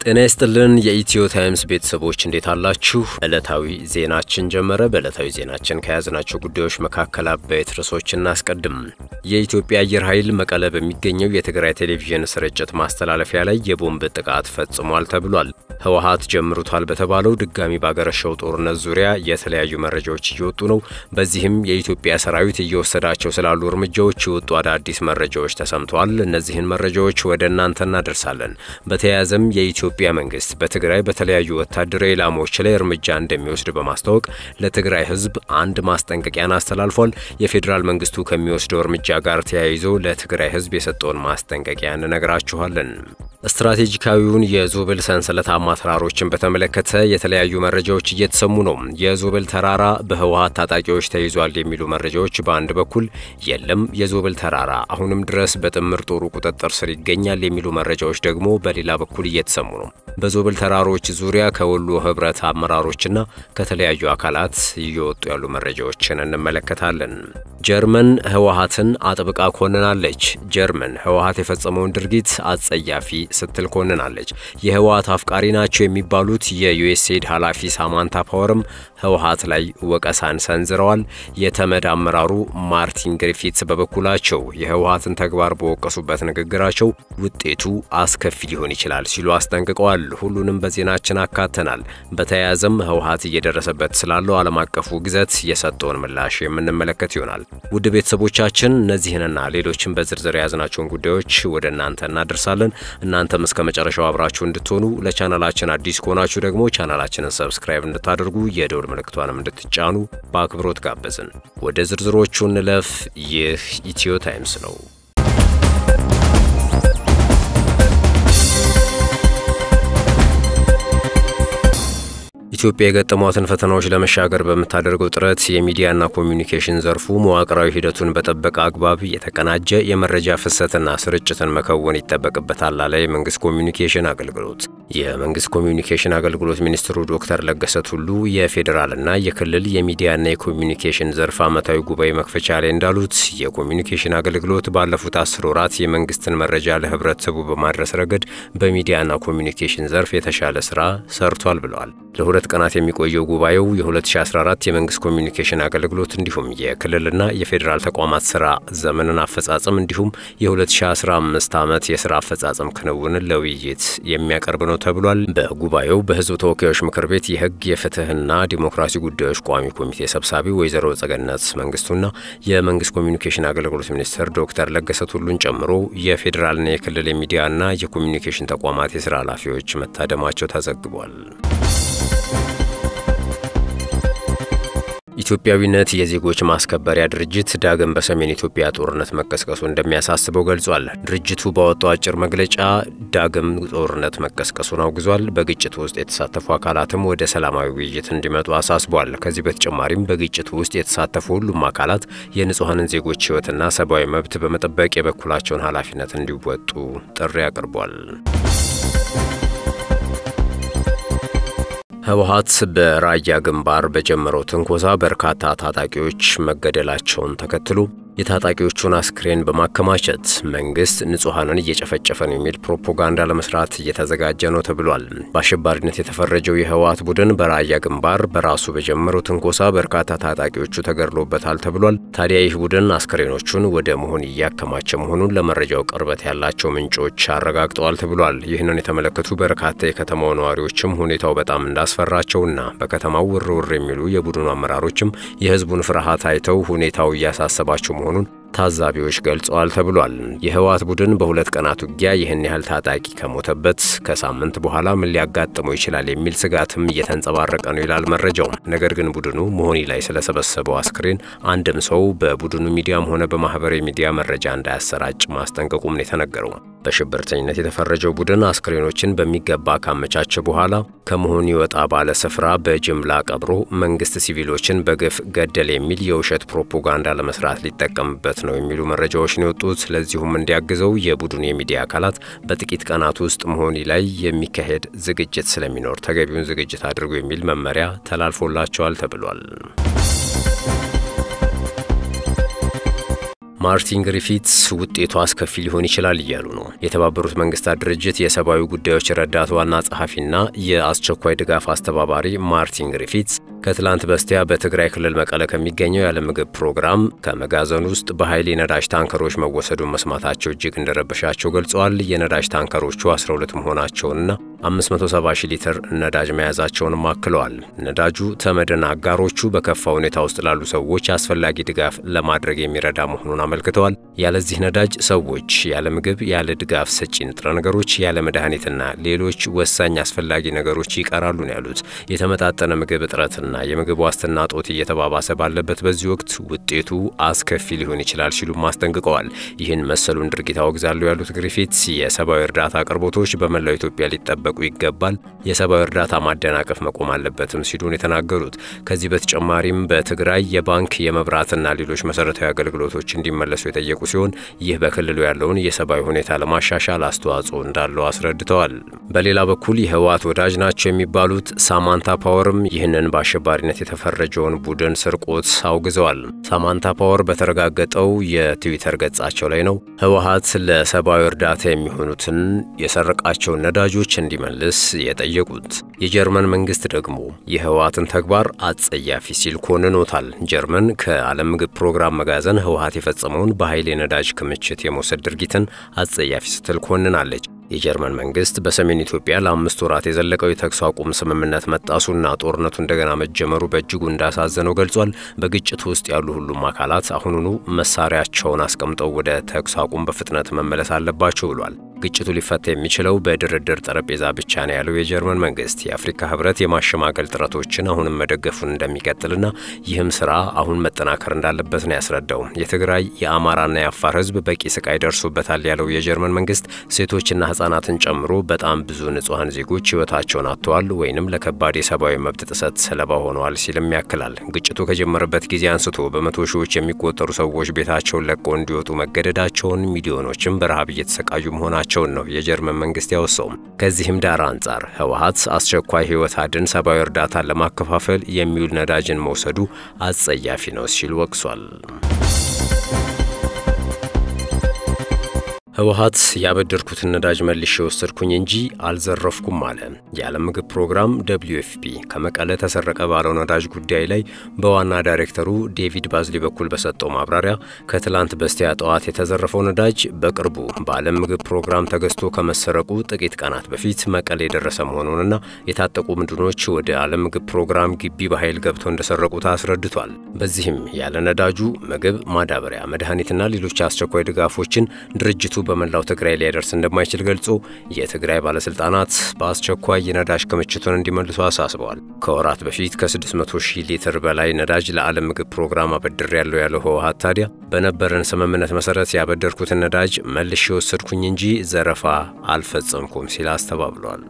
ጤና ይስጥልን የኢትዮ ታይምስ ቤተሰቦች እንዴት አላችሁ? ዕለታዊ ዜናችን ጀመረ። በዕለታዊ ዜናችን ከያዝናቸው ጉዳዮች መካከል አበይት ርዕሶች እናስቀድም። የኢትዮጵያ አየር ኃይል መቀለ በሚገኘው የትግራይ ቴሌቪዥን ስርጭት ማስተላለፊያ ላይ የቦምብ ጥቃት ፈጽሟል ተብሏል። ህወሓት ጀምሩታል በተባለው ድጋሚ ባገረሸው ጦርነት ዙሪያ የተለያዩ መረጃዎች እየወጡ ነው። በዚህም የኢትዮጵያ ሰራዊት እየወሰዳቸው ስላሉ እርምጃዎች የወጡ አዳዲስ መረጃዎች ተሰምተዋል። እነዚህን መረጃዎች ወደ እናንተ እናደርሳለን። በተያያዘም የኢትዮጵያ መንግስት በትግራይ በተለያዩ ወታደራዊ ኢላማዎች ላይ እርምጃ እንደሚወስድ በማስታወቅ ለትግራይ ህዝብ አንድ ማስጠንቀቂያን አስተላልፏል። የፌዴራል መንግስቱ ከሚወስደው እርምጃ ጋር ተያይዞ ለትግራይ ህዝብ የሰጠውን ማስጠንቀቂያ እንነግራችኋለን። ስትራቴጂካዊውን የዞብል ሰንሰለታማ ተራሮችን በተመለከተ የተለያዩ መረጃዎች እየተሰሙ ነው። የዞብል ተራራ በህወሓት ታጣቂዎች ተይዟል የሚሉ መረጃዎች በአንድ በኩል የለም፣ የዞብል ተራራ አሁንም ድረስ በጥምር ጦሩ ቁጥጥር ስር ይገኛል የሚሉ መረጃዎች ደግሞ በሌላ በኩል እየተሰሙ ነው። በዞብል ተራሮች ዙሪያ ከወሎ ህብረት አመራሮችና ከተለያዩ አካላት እየወጡ ያሉ መረጃዎችን እንመለከታለን። ጀርመን ህወሓትን አጥብቃ ኮንናለች። ጀርመን ህወሓት የፈጸመውን ድርጊት አጸያፊ ስትል ኮንናለች። የህወሓት አፍቃሪ ናቸው የሚባሉት የዩኤስኤድ ኃላፊ ሳማንታ ፓወርም ህወሓት ላይ ወቀሳን ሰንዝረዋል። የተመድ አመራሩ ማርቲን ግሪፊትስ በበኩላቸው የህወሓትን ተግባር በወቀሱበት ንግግራቸው ውጤቱ አስከፊ ሊሆን ይችላል ሲሉ አስጠንቅቀዋል። ሁሉንም በዜናችን አካተናል። በተያያዘም ህወሓት እየደረሰበት ስላለው ዓለም አቀፉ ግዘት የሰጠውን ምላሽ የምንመለከት ይሆናል። ውድ ቤተሰቦቻችን እነዚህንና ሌሎችን በዝርዝር የያዝናቸውን ጉዳዮች ወደ እናንተ እናደርሳለን። እናንተም እስከ መጨረሻው አብራችሁ እንድትሆኑ ለቻናላችን አዲስ ከሆናችሁ ደግሞ ቻናላችንን ሰብስክራይብ እንድታደርጉ የደውል ምልክቷንም እንድትጫኑ በአክብሮት ጋበዝን። ወደ ዝርዝሮቹ እንለፍ። ይህ ኢትዮ ታይምስ ነው። ኢትዮጵያ የገጠሟትን ፈተናዎች ለመሻገር በምታደርገው ጥረት የሚዲያና ኮሚዩኒኬሽን ዘርፉ መዋቅራዊ ሂደቱን በጠበቀ አግባብ የተቀናጀ የመረጃ ፍሰትና ስርጭትን መከወን ይጠበቅበታል አለ የመንግስት ኮሚዩኒኬሽን አገልግሎት። የመንግስት ኮሚዩኒኬሽን አገልግሎት ሚኒስትሩ ዶክተር ለገሰ ቱሉ የፌዴራልና የክልል የሚዲያና የኮሚዩኒኬሽን ዘርፍ ዓመታዊ ጉባኤ መክፈቻ ላይ እንዳሉት የኮሚዩኒኬሽን አገልግሎት ባለፉት አስር ወራት የመንግስትን መረጃ ለህብረተሰቡ በማድረስ ረገድ በሚዲያና ኮሚዩኒኬሽን ዘርፍ የተሻለ ስራ ሰርቷል ብለዋል። ለሁለት ቀናት የሚቆየው ጉባኤው የ2014 የመንግስት ኮሚዩኒኬሽን አገልግሎት እንዲሁም የክልልና የፌዴራል ተቋማት ስራ ዘመንን አፈጻጸም እንዲሁም የ2015 ዓመት የስራ አፈጻጸም ክንውንን ለውይይት የሚያቀርብ ነው ተብሏል። በጉባኤው በህዝብ ተወካዮች ምክር ቤት የህግ የፍትህና ዲሞክራሲ ጉዳዮች ቋሚ ኮሚቴ ሰብሳቢ ወይዘሮ ጸገነት መንግስቱና የመንግስት ኮሚዩኒኬሽን አገልግሎት ሚኒስትር ዶክተር ለገሰ ቱሉን ጨምሮ የፌዴራልና የክልል የሚዲያና የኮሚዩኒኬሽን ተቋማት የስራ ኃላፊዎች መታደማቸው ተዘግቧል። ኢትዮጵያዊነት የዜጎች ማስከበሪያ ድርጅት ዳግም በሰሜን ኢትዮጵያ ጦርነት መቀስቀሱ እንደሚያሳስበው ገልጿል። ድርጅቱ ባወጣው አጭር መግለጫ ዳግም ጦርነት መቀስቀሱን አውግዟል። በግጭቱ ውስጥ የተሳተፉ አካላትም ወደ ሰላማዊ ውይይት እንዲመጡ አሳስቧል። ከዚህ በተጨማሪም በግጭቱ ውስጥ የተሳተፉ ሁሉም አካላት የንጹሐንን ዜጎች ሕይወትና ሰብአዊ መብት በመጠበቅ የበኩላቸውን ኃላፊነት እንዲወጡ ጥሪ አቅርቧል። ህወሓት በራያ ግንባር በጀመረው ትንኮሳ በርካታ ታጣቂዎች መገደላቸውን ተከትሎ የታጣቂዎቹን አስክሬን በማከማቸት መንግስት ንጹሐንን እየጨፈጨፈ ነው የሚል ፕሮፓጋንዳ ለመስራት እየተዘጋጀ ነው ተብሏል። በአሸባሪነት የተፈረጀው የህወሓት ቡድን በራያ ግንባር በራሱ በጀመረው ትንኮሳ በርካታ ታጣቂዎቹ ተገድሎበታል ተብሏል። ታዲያ ይህ ቡድን አስክሬኖቹን ወደ መሆን እያከማቸ መሆኑን ለመረጃው ቅርበት ያላቸው ምንጮች አረጋግጠዋል ተብሏል። ይህንን የተመለከቱ በርካታ የከተማው ነዋሪዎችም ሁኔታው በጣም እንዳስፈራቸውና በከተማው ውር ውር የሚሉ የቡድኑ አመራሮችም የህዝቡን ፍርሃት አይተው ሁኔታው እያሳሰባቸው መሆኑን ታዛቢዎች ገልጸዋል ተብሏል። የህወሓት ቡድን በሁለት ቀናት ውጊያ ይህን ያህል ታጣቂ ከሞተበት ከሳምንት በኋላ ምን ሊያጋጥመው ይችላል የሚል ስጋትም እየተንጸባረቀ ነው ይላል መረጃው። ነገር ግን ቡድኑ መሆኒ ላይ ስለሰበሰበው አስክሬን አንድም ሰው በቡድኑ ሚዲያም ሆነ በማህበራዊ ሚዲያ መረጃ እንዳያሰራጭ ማስጠንቀቁም ነው የተነገረው። በሽብርተኝነት የተፈረጀው ቡድን አስክሬኖችን በሚገባ ካመቻቸ በኋላ ከመሆኒ ወጣ ባለ ስፍራ በጅምላ ቀብሮ መንግስት ሲቪሎችን በግፍ ገደል የሚል የውሸት ፕሮፓጋንዳ ለመስራት ሊጠቀምበት ነው የሚሉ መረጃዎች ነው የወጡት። ለዚሁም እንዲያግዘው የቡድኑ የሚዲያ አካላት በጥቂት ቀናት ውስጥ መሆኒ ላይ የሚካሄድ ዝግጅት ስለሚኖር ተገቢውን ዝግጅት አድርጎ የሚል መመሪያ ተላልፎላቸዋል ተብሏል። ማርቲን ግሪፊትስ ውጤቱ አስከፊ ሊሆን ይችላል እያሉ ነው። የተባበሩት መንግስታት ድርጅት የሰብአዊ ጉዳዮች ረዳት ዋና ጸሐፊና የአስቸኳይ ድጋፍ አስተባባሪ ማርቲን ግሪፊትስ ከትላንት በስቲያ በትግራይ ክልል መቀለ ከሚገኘው የዓለም ምግብ ፕሮግራም ከመጋዘን ውስጥ በኃይል የነዳጅ ታንከሮች መወሰዱን መስማታቸው እጅግ እንደረበሻቸው ገልጸዋል። የነዳጅ ታንከሮቹ 12 መሆናቸውንና 570 ሺህ ሊትር ነዳጅ መያዛቸውንም አክለዋል። ነዳጁ ተመድና አጋሮቹ በከፋ ሁኔታ ውስጥ ላሉ ሰዎች አስፈላጊ ድጋፍ ለማድረግ የሚረዳ መሆኑን አመልክተዋል። ያለዚህ ነዳጅ ሰዎች ያለ ምግብ፣ ያለ ድጋፍ ሰጪ ንጥረ ነገሮች፣ ያለ መድኃኒትና ሌሎች ወሳኝ አስፈላጊ ነገሮች ይቀራሉ ነው ያሉት። የተመጣጠነ ምግብ እጥረትና የምግብ ዋስትና ጦት እየተባባሰ ባለበት በዚህ ወቅት ውጤቱ አስከፊ ሊሆን ይችላል ሲሉም አስጠንቅቀዋል። ይህን መሰሉን ድርጊት አወግዛለሁ ያሉት ግሪፊትስ የሰብአዊ እርዳታ አቅርቦቶች በመላው ኢትዮጵያ ሊጠበቁ ይገባል፣ የሰብአዊ እርዳታ ማደናቀፍ መቆም አለበትም ሲሉን የተናገሩት። ከዚህ በተጨማሪም በትግራይ የባንክ የመብራትና ሌሎች መሰረታዊ አገልግሎቶች እንዲመለሱ የጠየቁ ሲሆን ይህ በክልሉ ያለውን የሰብአዊ ሁኔታ ለማሻሻል አስተዋጽኦ እንዳለው አስረድተዋል። በሌላ በኩል የህወሓት ወዳጅ ናቸው የሚባሉት ሳማንታ ፓወርም ይህንን በአሸባሪነት የተፈረጀውን ቡድን ስርቆት አውግዘዋል። ሳማንታ ፓወር በተረጋገጠው የትዊተር ገጻቸው ላይ ነው ህወሓት ለሰብአዊ እርዳታ የሚሆኑትን የሰረቃቸውን ነዳጆች እንዲመልስ የጠየቁት። የጀርመን መንግስት ደግሞ የህወሓትን ተግባር አጸያፊ ሲል ኮንኖታል። ጀርመን ከዓለም ምግብ ፕሮግራም መጋዘን ህወሓት የፈጸመውን በኃይል የነዳጅ ክምችት የመውሰድ ድርጊትን አጸያፊ ስትል ኮንናለች። የጀርመን መንግስት በሰሜን ኢትዮጵያ ለአምስት ወራት የዘለቀው የተኩስ አቁም ስምምነት መጣሱና ጦርነቱ እንደገና መጀመሩ በእጅጉ እንዳሳዘነው ገልጿል። በግጭቱ ውስጥ ያሉ ሁሉም አካላት አሁኑኑ መሳሪያቸውን አስቀምጠው ወደ ተኩስ አቁም በፍጥነት መመለስ አለባቸው ብሏል። ግጭቱ ሊፈታ የሚችለው በድርድር ጠረጴዛ ብቻ ነው ያለው የጀርመን መንግስት የአፍሪካ ህብረት የማሸማገል ጥረቶችን አሁንም መደገፉን እንደሚቀጥልና ይህም ስራ አሁን መጠናከር እንዳለበት ነው ያስረዳው። የትግራይ የአማራና የአፋር ህዝብ በቂ ስቃይ ደርሶበታል ያለው የጀርመን መንግስት ሴቶችና ህጻናትን ጨምሮ በጣም ብዙ ንጹሐን ዜጎች ህይወታቸውን አጥተዋል ወይንም ለከባድ የሰብአዊ መብት ጥሰት ሰለባ ሆነዋል ሲልም ያክላል። ግጭቱ ከጀመረበት ጊዜ አንስቶ በመቶ ሺዎች የሚቆጠሩ ሰዎች ቤታቸውን ለቀው እንዲወጡ መገደዳቸውን፣ ሚሊዮኖችም በረሃብ እየተሰቃዩ መሆናቸውን ነው የጀርመን መንግስት ያወሳውም። ከዚህም ዳራ አንጻር ህወሓት አስቸኳይ ህይወት አድን ሰብአዊ እርዳታን ለማከፋፈል የሚውል ነዳጅን መውሰዱ አጸያፊ ነው ሲል ወቅሷል። ህወሓት ያበደርኩትን ነዳጅ መልሼ ወሰድኩኝ እንጂ አልዘረፍኩም አለ። የዓለም ምግብ ፕሮግራም ደብሊዩ ኤፍ ፒ ከመቀለ ተሰረቀ ባለው ነዳጅ ጉዳይ ላይ በዋና ዳይሬክተሩ ዴቪድ ባዝሊ በኩል በሰጠው ማብራሪያ ከትላንት በስቲያ ጠዋት የተዘረፈው ነዳጅ በቅርቡ በዓለም ምግብ ፕሮግራም ተገዝቶ ከመሰረቁ ጥቂት ቀናት በፊት መቀሌ የደረሰ መሆኑንና የታጠቁ ምድኖች ወደ ዓለም ምግብ ፕሮግራም ግቢ በኃይል ገብተው እንደሰረቁት አስረድቷል። በዚህም ያለ ነዳጁ ምግብ፣ ማዳበሪያ፣ መድኃኒትና ሌሎች አስቸኳይ ድጋፎችን ድርጅቱ በመላው ትግራይ ሊያደርስ እንደማይችል ገልጾ የትግራይ ባለስልጣናት በአስቸኳይ የነዳጅ ክምችቱን እንዲመልሱ አሳስበዋል። ከወራት በፊት ከ600 ሺህ ሊትር በላይ ነዳጅ ለዓለም ምግብ ፕሮግራም አበድር ያለው ያለው ህወሓት ታዲያ በነበረን ስምምነት መሰረት ያበደርኩትን ነዳጅ መልሼ ወሰድኩኝ እንጂ ዘረፋ አልፈጸምኩም ሲል አስተባብሏል።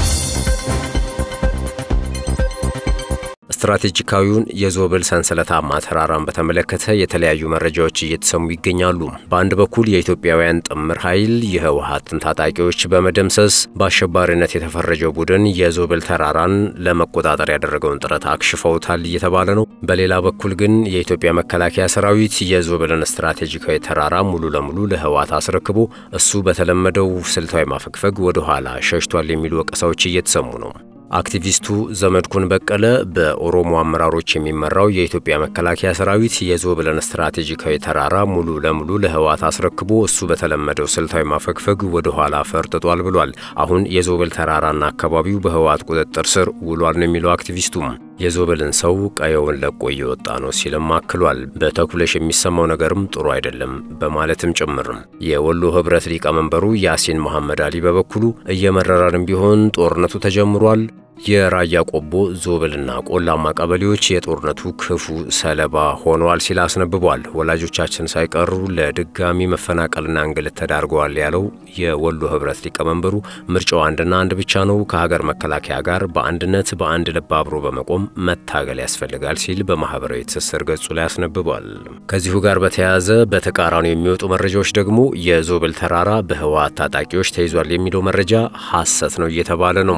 ስትራቴጂካዊውን የዞብል ሰንሰለታማ ተራራን በተመለከተ የተለያዩ መረጃዎች እየተሰሙ ይገኛሉ። በአንድ በኩል የኢትዮጵያውያን ጥምር ኃይል የህወሓትን ታጣቂዎች በመደምሰስ በአሸባሪነት የተፈረጀው ቡድን የዞብል ተራራን ለመቆጣጠር ያደረገውን ጥረት አክሽፈውታል እየተባለ ነው። በሌላ በኩል ግን የኢትዮጵያ መከላከያ ሰራዊት የዞብልን ስትራቴጂካዊ ተራራ ሙሉ ለሙሉ ለህወሓት አስረክቦ እሱ በተለመደው ስልታዊ ማፈግፈግ ወደ ኋላ ሸሽቷል የሚሉ ወቀሳዎች እየተሰሙ ነው። አክቲቪስቱ ዘመድኩን በቀለ በኦሮሞ አመራሮች የሚመራው የኢትዮጵያ መከላከያ ሰራዊት የዞብለን ስትራቴጂካዊ ተራራ ሙሉ ለሙሉ ለህወሓት አስረክቦ እሱ በተለመደው ስልታዊ ማፈግፈግ ወደ ኋላ ፈርጥጧል ብሏል። አሁን የዞብል ተራራና አካባቢው በህወሓት ቁጥጥር ስር ውሏል ነው የሚለው አክቲቪስቱም። የዞብልን ሰው ቀየውን ለቆ እየወጣ ነው ሲልም አክሏል። በተኩለሽ የሚሰማው ነገርም ጥሩ አይደለም በማለትም ጭምርም የወሎ ህብረት ሊቀመንበሩ ያሲን መሐመድ አሊ በበኩሉ እየመረረንም ቢሆን ጦርነቱ ተጀምሯል የራያ ቆቦ ዞብልና ቆላማ ቀበሌዎች የጦርነቱ ክፉ ሰለባ ሆነዋል ሲል አስነብቧል። ወላጆቻችን ሳይቀሩ ለድጋሚ መፈናቀልና እንግልት ተዳርገዋል ያለው የወሎ ህብረት ሊቀመንበሩ ምርጫው አንድና አንድ ብቻ ነው፣ ከሀገር መከላከያ ጋር በአንድነት በአንድ ልብ አብሮ በመቆም መታገል ያስፈልጋል ሲል በማህበራዊ ትስስር ገጹ ላይ አስነብቧል። ከዚሁ ጋር በተያያዘ በተቃራኒው የሚወጡ መረጃዎች ደግሞ የዞብል ተራራ በህወሓት ታጣቂዎች ተይዟል የሚለው መረጃ ሐሰት ነው እየተባለ ነው።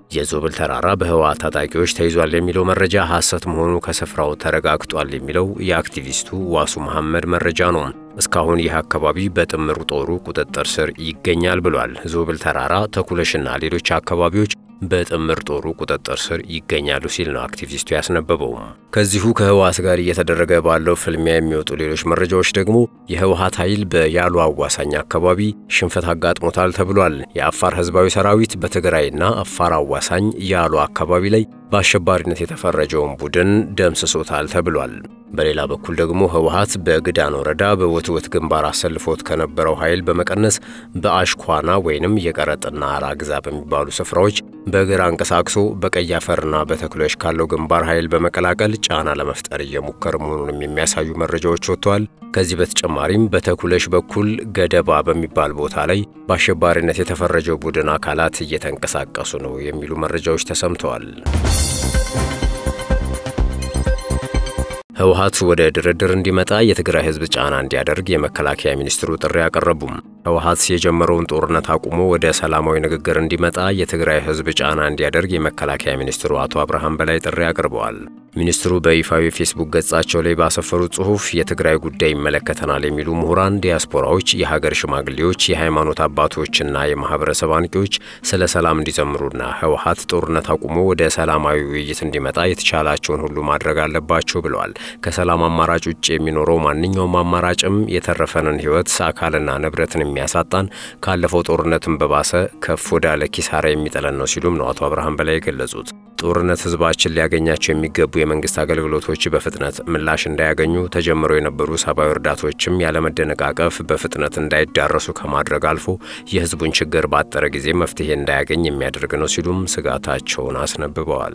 የዞብል ተራራ በህወሓት ታጣቂዎች ተይዟል የሚለው መረጃ ሐሰት መሆኑ ከስፍራው ተረጋግጧል የሚለው የአክቲቪስቱ ዋሱ መሐመድ መረጃ ነው። እስካሁን ይህ አካባቢ በጥምር ጦሩ ቁጥጥር ስር ይገኛል ብሏል። ዞብል ተራራ፣ ተኩለሽና ሌሎች አካባቢዎች በጥምር ጦሩ ቁጥጥር ስር ይገኛሉ ሲል ነው አክቲቪስቱ ያስነበበው። ከዚሁ ከህወሓት ጋር እየተደረገ ባለው ፍልሚያ የሚወጡ ሌሎች መረጃዎች ደግሞ የህወሓት ኃይል በያሉ አዋሳኝ አካባቢ ሽንፈት አጋጥሞታል ተብሏል። የአፋር ህዝባዊ ሰራዊት በትግራይና አፋር አዋሳኝ ያሉ አካባቢ ላይ በአሸባሪነት የተፈረጀውን ቡድን ደምስሶታል ተብሏል። በሌላ በኩል ደግሞ ህወሓት በግዳን ወረዳ በውትወት ግንባር አሰልፎት ከነበረው ኃይል በመቀነስ በአሽኳና ወይንም የቀረጥና አራግዛ በሚባሉ ስፍራዎች በእግር አንቀሳቅሶ በቀይ አፈርና በተክሎች ካለው ግንባር ኃይል በመቀላቀል ጫና ለመፍጠር እየሞከረ መሆኑንም የሚያሳዩ መረጃዎች ወጥተዋል። ከዚህ በተጨማሪም በተኩለሽ በኩል ገደባ በሚባል ቦታ ላይ በአሸባሪነት የተፈረጀው ቡድን አካላት እየተንቀሳቀሱ ነው የሚሉ መረጃዎች ተሰምተዋል። ህወሓት ወደ ድርድር እንዲመጣ የትግራይ ህዝብ ጫና እንዲያደርግ የመከላከያ ሚኒስትሩ ጥሪ አቀረቡም። ህወሓት የጀመረውን ጦርነት አቁሞ ወደ ሰላማዊ ንግግር እንዲመጣ የትግራይ ህዝብ ጫና እንዲያደርግ የመከላከያ ሚኒስትሩ አቶ አብርሃም በላይ ጥሪ አቅርበዋል። ሚኒስትሩ በይፋዊ ፌስቡክ ገጻቸው ላይ ባሰፈሩት ጽሑፍ የትግራይ ጉዳይ ይመለከተናል የሚሉ ምሁራን፣ ዲያስፖራዎች፣ የሀገር ሽማግሌዎች፣ የሃይማኖት አባቶችና የማህበረሰብ አንቂዎች ስለ ሰላም እንዲዘምሩና ህወሓት ጦርነት አቁሞ ወደ ሰላማዊ ውይይት እንዲመጣ የተቻላቸውን ሁሉ ማድረግ አለባቸው ብለዋል። ከሰላም አማራጭ ውጭ የሚኖረው ማንኛውም አማራጭም የተረፈንን ህይወት አካልና ንብረትን የሚያሳጣን ካለፈው ጦርነትን በባሰ ከፍ ወዳለ ኪሳራ የሚጥለን ነው ሲሉም ነው አቶ አብርሃም በላይ የገለጹት። ጦርነት ህዝባችን ሊያገኛቸው የሚገቡ የመንግስት አገልግሎቶች በፍጥነት ምላሽ እንዳያገኙ፣ ተጀምረው የነበሩ ሰብአዊ እርዳቶችም ያለመደነቃቀፍ በፍጥነት እንዳይዳረሱ ከማድረግ አልፎ የህዝቡን ችግር ባጠረ ጊዜ መፍትሄ እንዳያገኝ የሚያደርግ ነው ሲሉም ስጋታቸውን አስነብበዋል።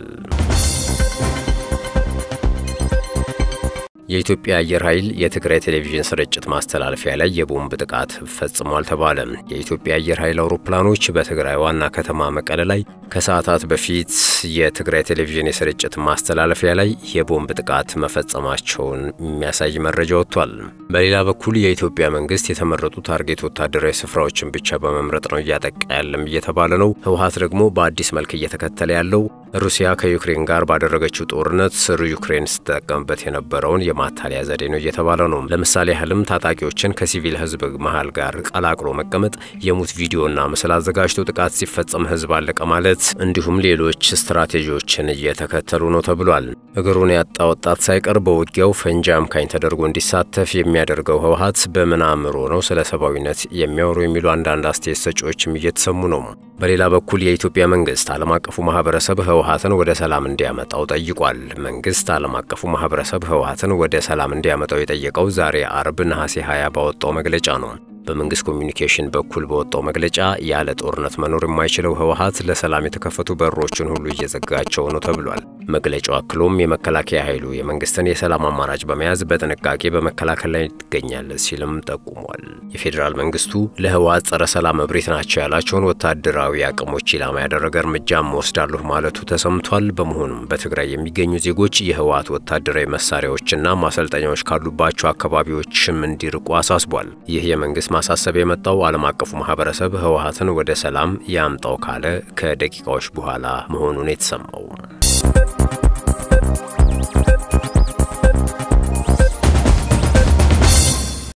የኢትዮጵያ አየር ኃይል የትግራይ ቴሌቪዥን ስርጭት ማስተላለፊያ ላይ የቦምብ ጥቃት ፈጽሟል ተባለ። የኢትዮጵያ አየር ኃይል አውሮፕላኖች በትግራይ ዋና ከተማ መቀለ ላይ ከሰዓታት በፊት የትግራይ ቴሌቪዥን የስርጭት ማስተላለፊያ ላይ የቦምብ ጥቃት መፈጸማቸውን የሚያሳይ መረጃ ወጥቷል። በሌላ በኩል የኢትዮጵያ መንግስት የተመረጡ ታርጌት ወታደራዊ ስፍራዎችን ብቻ በመምረጥ ነው እያጠቃ ያለም እየተባለ ነው። ህወሓት ደግሞ በአዲስ መልክ እየተከተለ ያለው ሩሲያ ከዩክሬን ጋር ባደረገችው ጦርነት ስሩ ዩክሬን ስትጠቀምበት የነበረውን የማታለያ ዘዴ ነው እየተባለ ነው። ለምሳሌ ያህልም ታጣቂዎችን ከሲቪል ህዝብ መሃል ጋር ቀላቅሎ መቀመጥ፣ የሙት ቪዲዮና ምስል አዘጋጅቶ ጥቃት ሲፈጸም ህዝብ አለቀ ማለት፣ እንዲሁም ሌሎች ስትራቴጂዎችን እየተከተሉ ነው ተብሏል። እግሩን ያጣ ወጣት ሳይቀር በውጊያው ፈንጂ አምካኝ ተደርጎ እንዲሳተፍ የሚያደርገው ህወሓት በምን አእምሮ ነው ስለ ሰብአዊነት የሚያወሩ የሚሉ አንዳንድ አስተያየት ሰጪዎችም እየተሰሙ ነው። በሌላ በኩል የኢትዮጵያ መንግስት ዓለም አቀፉ ማህበረሰብ ህወሓትን ወደ ሰላም እንዲያመጣው ጠይቋል። መንግስት ዓለም አቀፉ ማህበረሰብ ህወሓትን ወደ ሰላም እንዲያመጣው የጠየቀው ዛሬ አርብ ነሐሴ 20 ባወጣው መግለጫ ነው። በመንግስት ኮሚኒኬሽን በኩል በወጣው መግለጫ ያለ ጦርነት መኖር የማይችለው ህወሓት ለሰላም የተከፈቱ በሮችን ሁሉ እየዘጋቸው ነው ተብሏል። መግለጫው አክሎም የመከላከያ ኃይሉ የመንግስትን የሰላም አማራጭ በመያዝ በጥንቃቄ በመከላከል ላይ ይገኛል ሲልም ጠቁሟል። የፌዴራል መንግስቱ ለህወሓት ጸረ ሰላም እብሪት ናቸው ያላቸውን ወታደራዊ አቅሞች ኢላማ ያደረገ እርምጃም ወስዳለሁ ማለቱ ተሰምቷል። በመሆኑም በትግራይ የሚገኙ ዜጎች የህወሓት ወታደራዊ መሳሪያዎችና ማሰልጠኛዎች ካሉባቸው አካባቢዎችም እንዲርቁ አሳስቧል። ይህ የመንግስት ማሳሰብ የመጣው ዓለም አቀፉ ማህበረሰብ ህወሓትን ወደ ሰላም ያምጣው ካለ ከደቂቃዎች በኋላ መሆኑን የተሰማው